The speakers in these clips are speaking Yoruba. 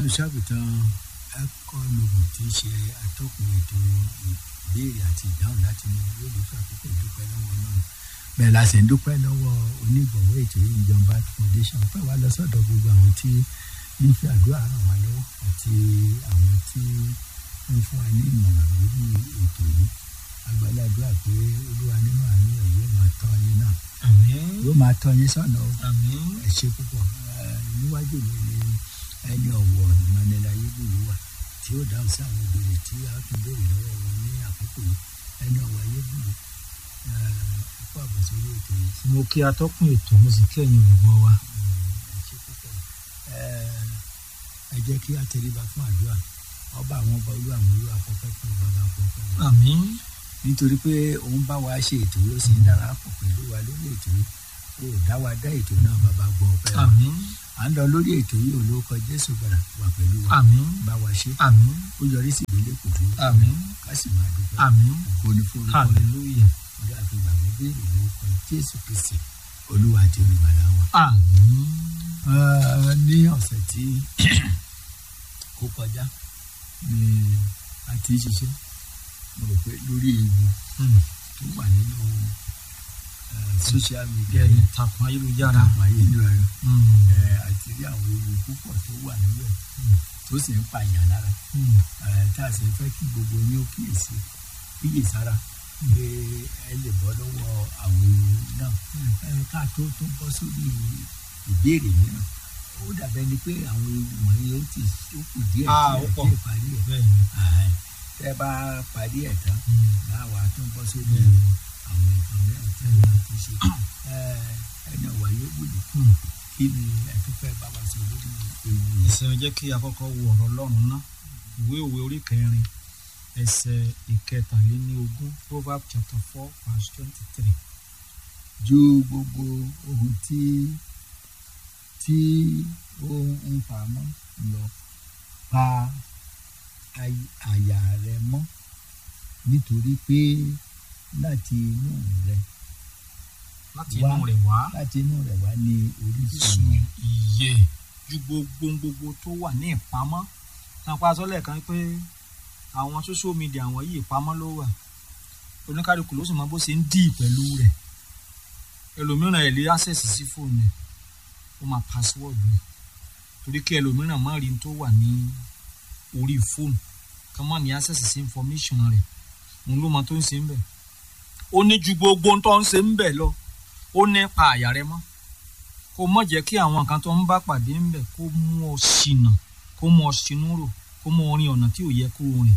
olùṣàgùtàn ẹ̀kọ́ lògùn tí í ṣe atọ́kùn ètò ìbéèrè àti ìdáhùn láti ní yóò lè fún àkókò ìdúpẹ́ lọ́wọ́ náà bẹ́ẹ̀ la sì ń dúpẹ́ lọ́wọ́ onígbọ̀wọ́ ètò yìí ìjọba foundation pẹ́ wá lọ sọ́dọ̀ gbogbo àwọn tí ń fi àdúrà ràn wá lọ́wọ́ àti àwọn tí ń fún wa ní ìmọ̀ràn lórí ètò yìí agbáládùá pé olúwa nínú àánú ẹ̀ yóò máa tọ́ yín náà àmín yóò máa tọ́ yín sọ́nà o àmín ẹ ṣe púpọ̀ ẹ, níwájú mi ni ẹni ọ̀wọ̀ ìmọ̀nẹ́lá ayébùlú wà tí ó dáhùn sí àwọn ìbéèrè tí a tún béèrè lọ́wọ́ wọn ní àkókò yìí ẹni ọ̀wọ̀ ayébùlú ẹ kó àbọ̀sí orí ètò yìí mo kí atọ́kùn ètò mo sì kí ẹ̀yin olùgbọ́ wa ẹ ṣe púpọ̀ ẹ ẹ jẹ́ kí a tẹríba fún àdúrà ọba àwọn ọba olú àwọn olú àfọ̀pẹ́ fún bàbá àfọ̀pẹ́ wọn àmín nítorí pé òun bá wa ṣe ètò yìí ó sì ń darapọ̀ pẹ̀lú wa lórí ètò yìí ó dá wa dá ètò náà bàbá gbọ́ ọpẹ́ wa àmín à ń lọ lórí ètò yìí olóòkọ jésù gbàrà wà pẹ̀lú wa àmín bá wa ṣe àmín ó yọrí sí ìdílé kò fún àmín ká sì máa dúpẹ́ àmín ògo ni fún orúkọ rẹ̀ hallelujah orí àti ìgbàgbọ́ béèrè lórúkọ jésù kristi olúwa àti olùgbàlà wa. àmín Ah, ní ọ̀sẹ̀ tí ó kọjá ni a ti ń ṣiṣẹ́ mo rò pé lórí ewu Mm. tó wà nínú eh, social media bẹ́ẹ̀ni yìí takùn ayélujára àpò ayélujára Mm. eh, àti rí àwọn ewu púpọ̀ tó wà níbẹ̀ tó sì ń pa èèyàn lára Mm. Eh, tá a sì ń fẹ́ kí gbogbo yín ó kíyèsí kíyèsára pé ẹ lè bọ́ lọ́wọ́ àwọn ewu náà Mm. Eh, ká tó tó bọ́ sórí ìbéèrè mìíràn ó dàbẹ́ ni pé àwọn ewu wọ̀nyí ó ti ó kù díẹ̀ Ah, ó díẹ̀ pọ̀. díẹ̀ parí ẹ̀ bẹ́ẹ̀ni Àhẹ́n. tẹ́ bá parí ẹ̀ tán Mm. láwa tó ń bọ́ sórí Bẹ́ẹ̀ni. àwọn nǹkan mìíràn tẹ́ bá ti ṣe Eh, ẹni ọ̀wà yóò wùlò Mm. kí ni ẹ tó fẹ́ bá wa sọ lórí ewu yìí. ìsìn jẹ́ kí àkọ́kọ́ wo ọ̀rọ̀ ọlọ́run ná ìwé òwe orí kẹrin ẹsẹ̀ ìkẹtàléníogún proverb chapter four verse twenty three. ju gbogbo ohun tí tí ó ń pamọ́ lọ pa ay- àyà rẹ mọ́ nítorí pé láti inú rẹ láti Wá. inú rẹ̀ wá láti inú rẹ wá ní orísun ìsun ìyè ju gbogbo gbogbo tó wà ní ìpamọ́ nípa sọ́lẹ̀ kan pé àwọn social media àwọn yìí ìpamọ́ ló wà oníkálukú ló sì mọ bó ṣe ń dì pẹ̀lú rẹ̀ ẹlòmíràn ẹ̀ lè access sí fóònù ẹ̀ ó máa password rẹ̀ torí kí ẹlòmíràn má rí n tó wà ní orí fóònù kí wọ́n má ní access sí information rẹ̀ òun ló mọ tó ń ṣe ń bẹ̀ ó ní ju gbogbo ohun tó ń ṣe ń bẹ̀ lọ ó ní pa àyà rẹ mọ́ kó mọ̀ jẹ́ kí àwọn nǹkan tó ń bá pàdé ń bẹ̀ kó mú ọ ṣìnà kó mú ọ ṣinú rò kó mú ọ rin ọ̀nà tí ò yẹ kó o rìn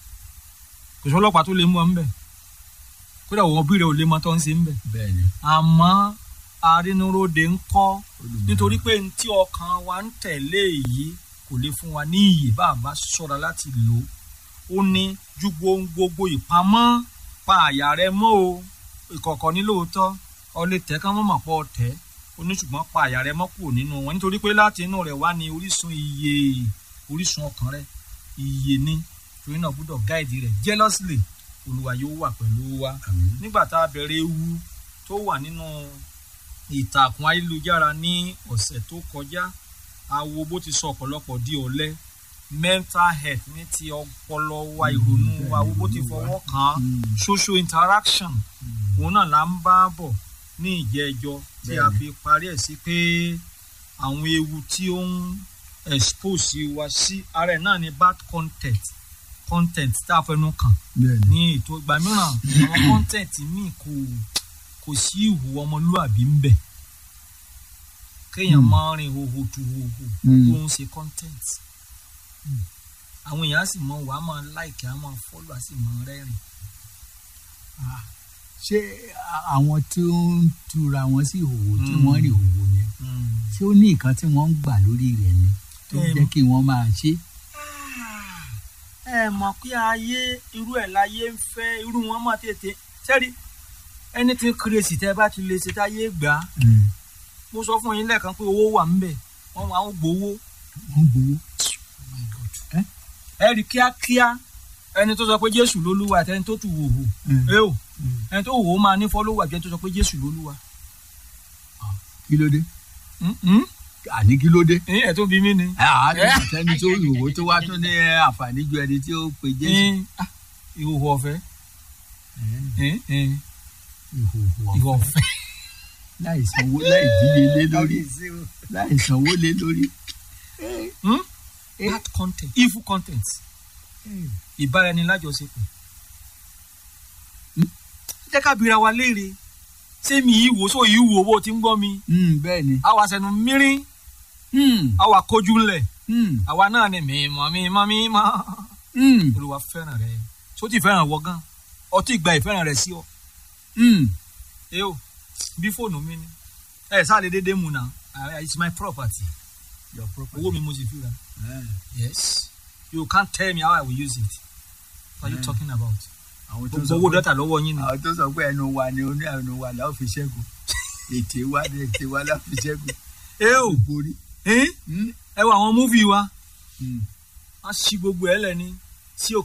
kò sí ọlọ́pàá tó lè mú ọ ń bẹ̀ kódà wọ́n bí rẹ ò lè mọ tó ń ṣe ń bẹ̀ bẹ́ẹ̀ ni àmọ́ arínúróde ń kọ́ olùmọ̀ nítorí pé ní tí ọkàn wa ń tẹ̀lé èyí kò lè fún wa ní iyì bá a bá ṣọ́ra láti lò ó ó ní ju gbohun gbogbo ìpamọ́ pa àyà rẹ mọ́ o ìkọ̀kọ̀ ní lóòótọ́ ọ lè tẹ́ ká mọ́ mọ̀ pọ̀ tẹ́ ó ní ṣùgbọ́n pa àyà rẹ mọ́ kúrò nínú wọn nítorí pé láti inú rẹ̀ wá ní orísun iye orísun ọkàn rẹ iye ní torí náà gbọ́dọ̀ gáìdì rẹ̀ jealously olúwa yóò wà pẹ̀lú wa àmín nígbà tá a bẹ̀rẹ̀ ewu tó wà nínú ìtàkùn ayélujára ní ọ̀sẹ̀ tó kọjá a wo bó ti sọ ọ̀pọ̀lọpọ̀ di ọ̀lẹ mental health ní ti ọpọlọ wa ìrònú wa wo bó ti fọwọ́ kàn án Mm. social interaction òun náà là ń bá bọ̀ ní ìjẹ́jọ́ tí a Bẹ́ẹ̀ni. fi parí ẹ̀ sí pé àwọn ewu tí ó ń expose wa sí ara ẹ̀ náà ni bad content content tá a fẹnu kàn bẹ́ẹ̀ ni ní ètò ìgbà mìíràn àwọn content míì kò kò sí ìhù ọmọlúàbí ń bẹ kéèyàn Hmm. máa rìn hòhò tu hòhò Hmm. tó ń ṣe content àwọn èèyàn á sì mọ wàá máa like á máa follow á sì máa rẹ́rìn Ah, ṣé a- àwọn tí ó ń tura wọn sí ìhòòhò tí Mm. wọ́n rí ìhòòhò yẹn ṣé ó ní nǹkan tí wọ́n ń gbà lórí rẹ̀ ni tó Em. jẹ́ kí wọ́n máa ṣe. ẹ mọ̀ pé ayé irú ẹ̀ láyé ń fẹ́ irú wọn máa tètè sẹ́rí anything crazy tẹ́ bá ti lè ṣe táyé gbà á mo sọ fún yín lẹ́ẹ̀kan pé owó wà ń bẹ̀ wọ́n máa ń gbowó wọ́n gbowó. ẹ rí kíákíá ẹni tó sọ pé jésù lolúwa àti ẹni tó tù wòhò ẹ o ẹni tó wòó máa ní fọlọ́wọ́ àti ẹni tó sọ pé jésù lolúwa kí ló dé. Mm-mm. àní kí ló dé. ẹ̀yin ẹ̀ tó bí mí ni. àádọ́ àtẹni tó ìwò tó wá tún ní àǹfààní ju ẹni tí ó pe jésù. ẹ̀yin, ah, ìhòòhò ọ̀fẹ́ ẹ̀yin, ẹ̀yin, ìhòòhò ìhòòhò ọ̀fẹ́ ọ̀fẹ́. láì sanwó láì díyelé lórí láì sanwó lé lórí. Hmm? bad content evil content ìbáraẹni lájọṣepọ̀. jẹ́ ká bira wa léèrè ṣé mi yìí wò sóò yìí wò bó ti ń gbọ́ mi. Mm, bẹ́ẹ̀ ni. àwa sẹnu mírín Mm, àwa kojú ńlẹ̀ mm, àwa náà ni mímọ́ mímọ́ mímọ́. mm, olùwà fẹ́ràn rẹ tó ti fẹ́ràn wọ gan ọtí gba ìfẹ́ràn rẹ sí ọ. mm. ẹ o bí fóònù mi ni ẹ sáà lè dédé mu na Ah, it's my property Your property. owó mi mo sì fi ra. Eh, yes you can't tell me how I will use it what are you Yeah. talking about. àwọn tó gbogbo sọ owó pé- dọ́tà lọ́wọ́ yín ni. àwọn tó sọ pé ẹnu wa ni oní ẹnu wa la ó fi ṣẹ́gun ètè wa ni ètè wa la ó fi ṣẹ́gun ẹ o borí. ẹ Mm, ẹ wo àwọn múfì wa mm. wọ́n ṣí gbogbo ẹ̀ lẹ́ni sí